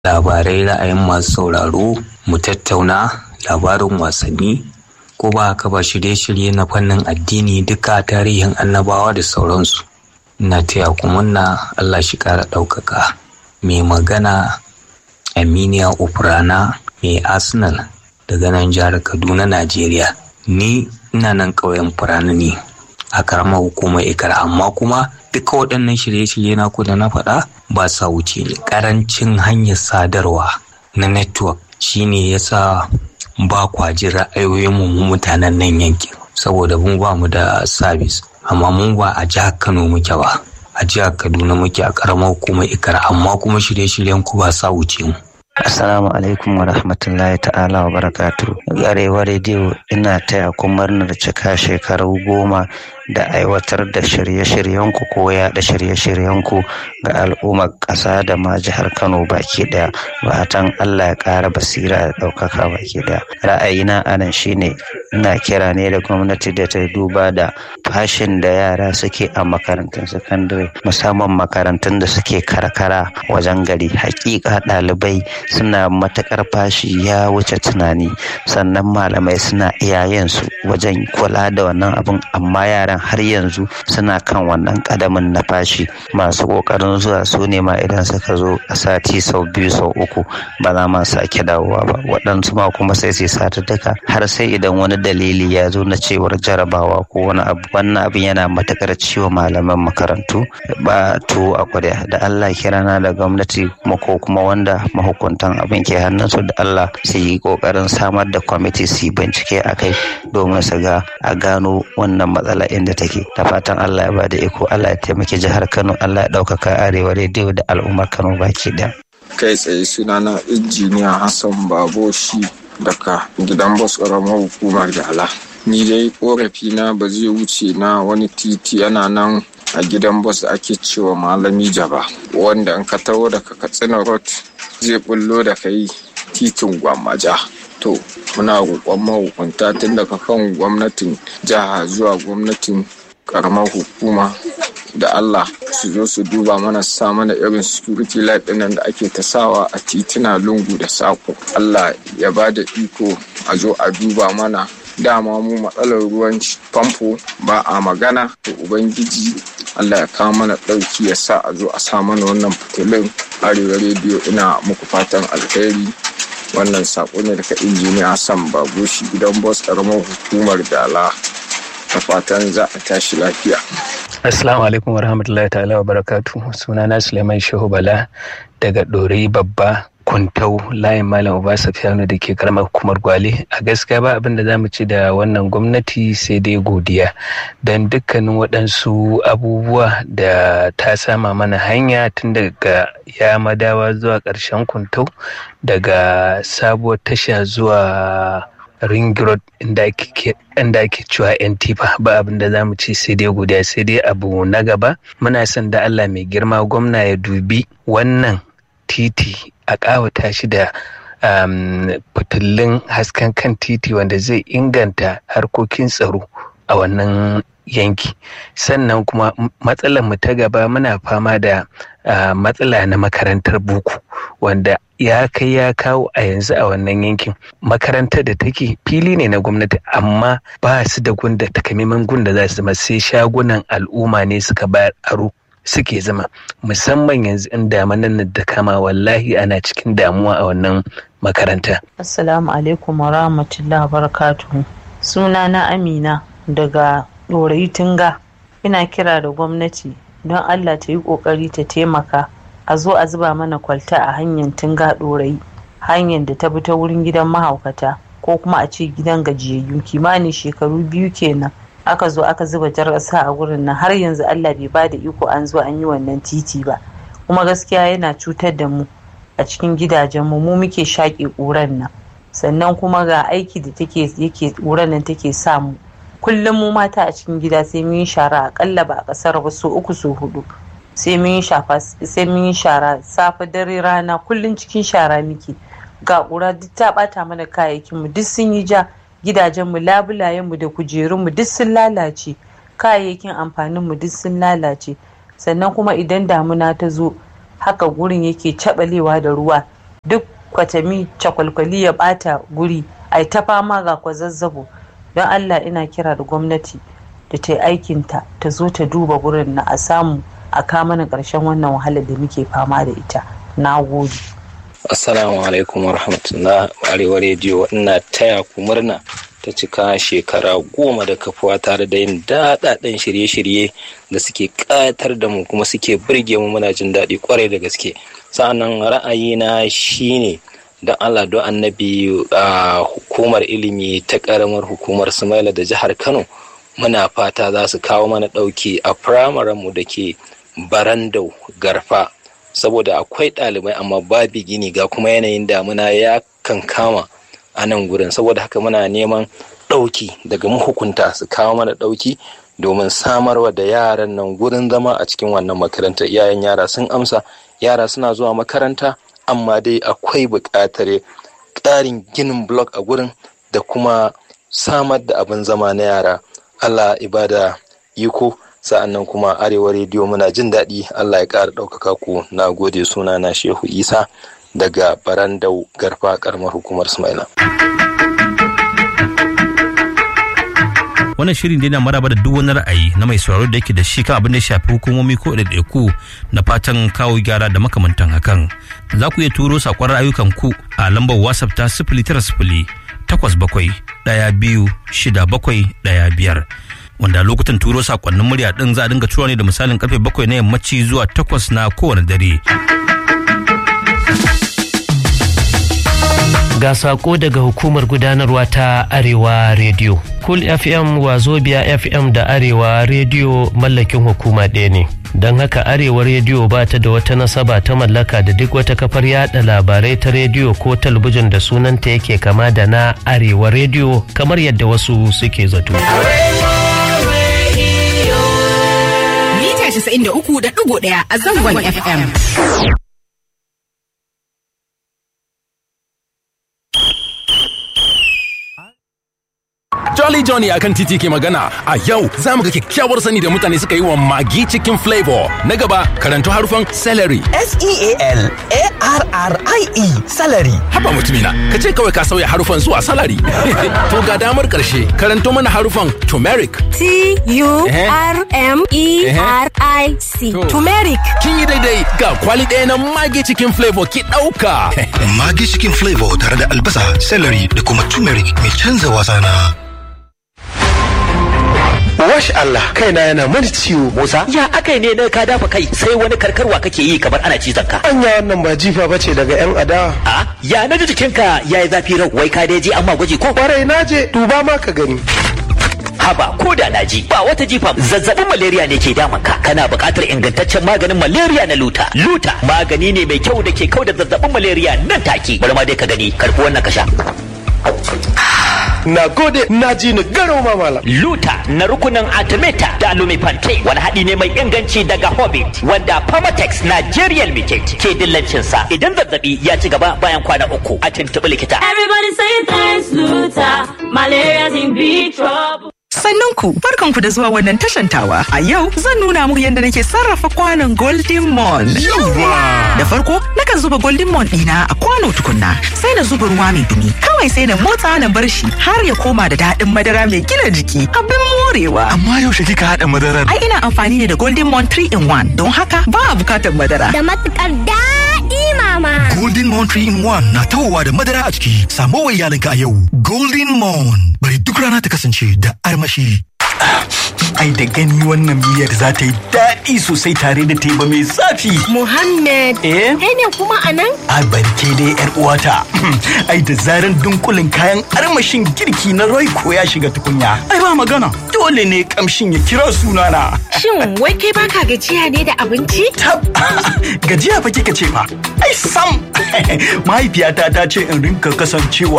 labarai ra'ayin masu sauraro mu tattauna labarin wasanni ko ba haka ba shirye-shirye na fannin addini duka tarihin annabawa da sauransu ina taya ku munna Allah shi kara ɗaukaka mai magana aminiya ufrana mai arsenal daga nan jihar kaduna najeriya ni ina nan ƙauyen furana ne a karamar hukumar ikar amma kuma duka waɗannan shirye-shirye na ku da na faɗa ba sa wuce ne ƙarancin hanyar sadarwa na network shine yasa ba kwaji ra'ayoyin mu mutanen nan yankin saboda mu ba mu da sabis amma mun ba a jihar kano muke ba a jihar kaduna muke a karamar hukumar ikar amma kuma shirye-shiryen ku ba sa wuce mu Assalamu alaikum wa rahmatullahi ta'ala wa barakatu. Arewa rediyo ina taya ku murnar cika shekaru goma da aiwatar da shirye-shiryenku ko yaɗa shirye-shiryenku ga al'ummar ƙasa da ma jihar Kano baki ɗaya. Fatan Allah ya ƙara basira da ɗaukaka baki ɗaya. Ra'ayina a nan shine ina kira ne da gwamnati da ta duba da fashin da yara suke a makarantun sakandare musamman makarantun da suke karkara wajen gari. Hakika ɗalibai suna matakar fashi ya wuce tunani sannan malamai suna iyayensu wajen kula da wannan abin amma yaran har yanzu suna kan wannan kadamin na fashi masu kokarin zuwa su ne ma idan suka zo a sati sau biyu sau uku ba za ma sake dawowa ba waɗansu ma kuma sai su sata duka har sai idan wani dalili ya zo na cewar jarabawa ko wani abu wannan abin yana matakar ciwo malaman makarantu ba tuwo a kwarya da Allah kirana da gwamnati ko kuma wanda mahukunta mahukuntan abin ke hannunsu da Allah su yi kokarin samar da kwamiti su yi bincike a kai domin su ga a gano wannan matsala inda take da fatan Allah ya bada iko Allah ya taimaki jihar Kano Allah ya ɗaukaka arewa rediyo da al'ummar Kano baki ɗaya. kai tsaye sunana injiniya Hassan Baboshi daga gidan bas ƙaramar hukumar Dala. Ni dai korafi na ba zai wuce na wani titi yana nan a gidan bas da ake cewa malami jaba wanda in ka taho daga katsina road zai bullo da kai titin gwamaja to muna roƙon mahukunta tun daga kan gwamnatin jiha zuwa gwamnatin karamar hukuma da Allah su zo su duba mana sa mana irin security light ɗinnan da ake ta sawa a tituna lungu da sako Allah ya ba da iko a zo a duba mana dama mu matsalar ruwan famfo ba a magana to ubangiji Allah ya kawo mana ɗauki ya sa a zo a sa mana wannan fitilun arewa rediyo ina muku fatan alheri wannan saƙo ne daga injiniya Hassan Babushi gidan bos ƙaramar hukumar Dala da fatan za a tashi lafiya. Assalamu alaikum warahmatullahi ta'ala wa barakatu sunana Suleiman Shehu Bala daga Ɗorayi Babba kuntau layin malam uba safiyanu da ke karamar hukumar gwale a gaskiya ba abin da za mu ci da wannan gwamnati sai dai godiya don dukkanin waɗansu abubuwa da ta sama mana hanya tun daga ya madawa zuwa ƙarshen kuntau daga sabuwar tasha zuwa ring road inda ake cewa yan tifa ba abin da za mu ci sai dai godiya sai dai abu na gaba muna son da allah mai girma gwamna ya dubi wannan titi a ƙawata shi da um, fitillun hasken kan titi wanda zai inganta harkokin tsaro a wannan yanki sannan kuma matsalar mu ta gaba muna fama da uh, matsala na makarantar buku wanda ya kai ya kawo a yanzu a wannan yankin makarantar da take fili ne na gwamnati amma ba su da gunda takamaiman gunda za su zama sai shagunan al'umma ne suka bayar aro suke zama musamman yanzu in damanan da kama wallahi ana cikin damuwa a wannan makaranta. Assalamu alaikum wa rahmatullahi barakatuhu. Suna na Amina daga Ɗorayi Tunga. Ina kira da gwamnati don Allah ta yi ƙoƙari ta taimaka a zo a zuba mana kwalta a hanyar Tunga Ɗorayi. Hanyar da ta bi ta wurin gidan mahaukata ko kuma a ce gidan gajiyayyu kimanin shekaru biyu kenan. aka zo aka zuba jar ƙasa a gurin nan har yanzu Allah bai ba da iko an zo an yi wannan titi ba kuma gaskiya yana cutar da mu a cikin gidajen mu mu muke shaƙe ƙuran nan sannan kuma ga aiki da take yake ƙuran nan take sa mu kullum mu mata a cikin gida sai mun yi shara akalla ba a ƙasar ba so uku so hudu sai mun yi shafa sai mun yi shara safe dare rana kullum cikin shara muke ga ƙura duk ta ɓata mana kayayyakin mu duk sun yi ja gidajenmu labulayenmu da kujerunmu duk sun lalace kayayyakin amfaninmu duk sun lalace sannan kuma idan damuna ta zo haka gurin yake caɓalewa da ruwa duk kwatami cakwalkwali ya bata guri ai ta fama ga kwazazzabo don allah ina kira da gwamnati da ta yi aikinta ta zo ta duba gurin na a samu a mana ƙarshen wannan wahalar da muke fama da ita na gode assalamu alaikum warahmatullah arewa rediyo ina taya ku murna ta cika shekara goma da kafuwa tare da yin daɗaɗɗen shirye-shirye da suke ƙayatar da mu kuma suke birge mu muna jin daɗi kwarai da gaske sa'annan ra'ayina shine don allah don annabi a hukumar ilimi ta ƙaramar hukumar sumaila da jihar kano muna fata za su kawo mana ɗauki a firamaren mu da ke barandau garfa saboda akwai ɗalibai amma babu gini ga kuma yanayin damuna ya kan kama a nan gurin saboda haka muna neman ɗauki daga mahukunta su kawo mana ɗauki domin samarwa da yaran nan gurin zama a cikin wannan makarantar iyayen yara sun amsa yara suna zuwa makaranta amma dai akwai buƙatar ƙarin ginin blok a gurin da kuma samar da abin zama na yara allah ibada iko sa'annan kuma arewa rediyo muna jin daɗi allah ya ƙara ɗaukaka ku na gode suna na shehu isa daga barandau garfa karamar hukumar sumaila wannan shirin dai na maraba da duk wani ra'ayi na mai sauraro da yake da shi kan abin da ya shafi hukumomi ko ɗaiɗaiku na fatan kawo gyara da makamantan hakan za ku iya turo saƙon ra'ayukan ku a lambar whatsapp ta sifili tara sifili takwas bakwai ɗaya biyu shida bakwai ɗaya biyar wanda lokutan turo sakonnin murya din za a dinga tura ne da misalin karfe bakwai na yammaci zuwa takwas na kowane dare. Ga sako daga hukumar gudanarwa ta Arewa Radio. Cool FM Wazobia FM da Arewa Radio mallakin hukuma ɗaya ne. Don haka Arewa Radio ba ta da wata nasaba ta mallaka da duk wata kafar yada labarai ta rediyo ko talabijin da sunanta yake kama da na Arewa Radio kamar yadda wasu suke zato. Mita 93.1 a zangon FM. Jolly Johnny akan titi ke magana a yau za mu ga kyakkyawar sani da mutane suka yi wa magi cikin flavor na gaba karanto harufan celery S-E-A-L-A-R-R-I-E salary. haba mutumina ka ce kawai ka sauya harufan zuwa salary to ga damar karshe karanto mana harufan turmeric T-U-R-M-E-R-I-C. To. Turmeric. kin yi daidai ga kwali ɗaya na magi cikin flavor ki ɗauka Magi cikin flavor tare da albasa, celery da kuma turmeric mai canza wasa na. Wash Allah kaina yana mani ciwo Musa. Ya akai ne na ka dafa kai sai wani karkarwa kake yi kamar ana cizon ka. Anya wannan ba jifa bace daga yan adawa. A ya na ji jikinka ya yi zafi rau wai ka dai je amma gwaji ko Kwarai na je duba ma ka gani. haba ko da na ji ba wata jifa zazzabin malaria ne ke damun ka kana buƙatar ingantaccen maganin malaria na luta. Luta magani ne mai kyau da ke kau da zazzabin malaria nan take. Bari ma dai ka gani karfi wannan ka sha. Na gode na ji ni garo ma malam. Luta na rukunin Artemata da Lumifante wani haɗi ne mai inganci daga Hobbit wanda Pharmatex Nigeria Limited ke dillancin sa idan zazzabi ya ci gaba bayan kwana uku a tuntuɓi likita. Everybody say thanks, Luther. Malaria's in big trouble. Sannan ku barkanku da zuwa wannan tashantawa. A yau zan nuna muku yadda nake sarrafa kwanon Golden Mon. Da farko nakan zuba Golden Mon ɗina a kwano tukunna sai na zuba ruwa mai dumi. Kawai sai na motsa na bar shi har ya koma da daɗin madara mai gina jiki. Abin morewa. Amma yaushe kika haɗa madarar? Ai ina amfani ne da Golden Mon 3 in 1 don haka ba a bukatar madara. Da matukar daɗi mama. Golden Moon 3 in 1 na tawowa da madara a ciki. Samo wa iyalinka a yau. Golden Moon. Bari duk rana ta kasance da armashi. Ai da gani wannan miyar za ta yi daɗi sosai tare da teba mai zafi. Muhammad. Eh? Kai ne kuma a nan? A barke dai yar uwata. Ai da zaran dunkulin kayan armashin girki na Royco ya shiga tukunya. Ai ba magana. Dole ne kamshin ya kira sunana. Shin wai kai baka gajiya ne da abinci? Tab gajiya fa kika ce fa. Ai sam. Mahaifiyata ta ce in rinka kasancewa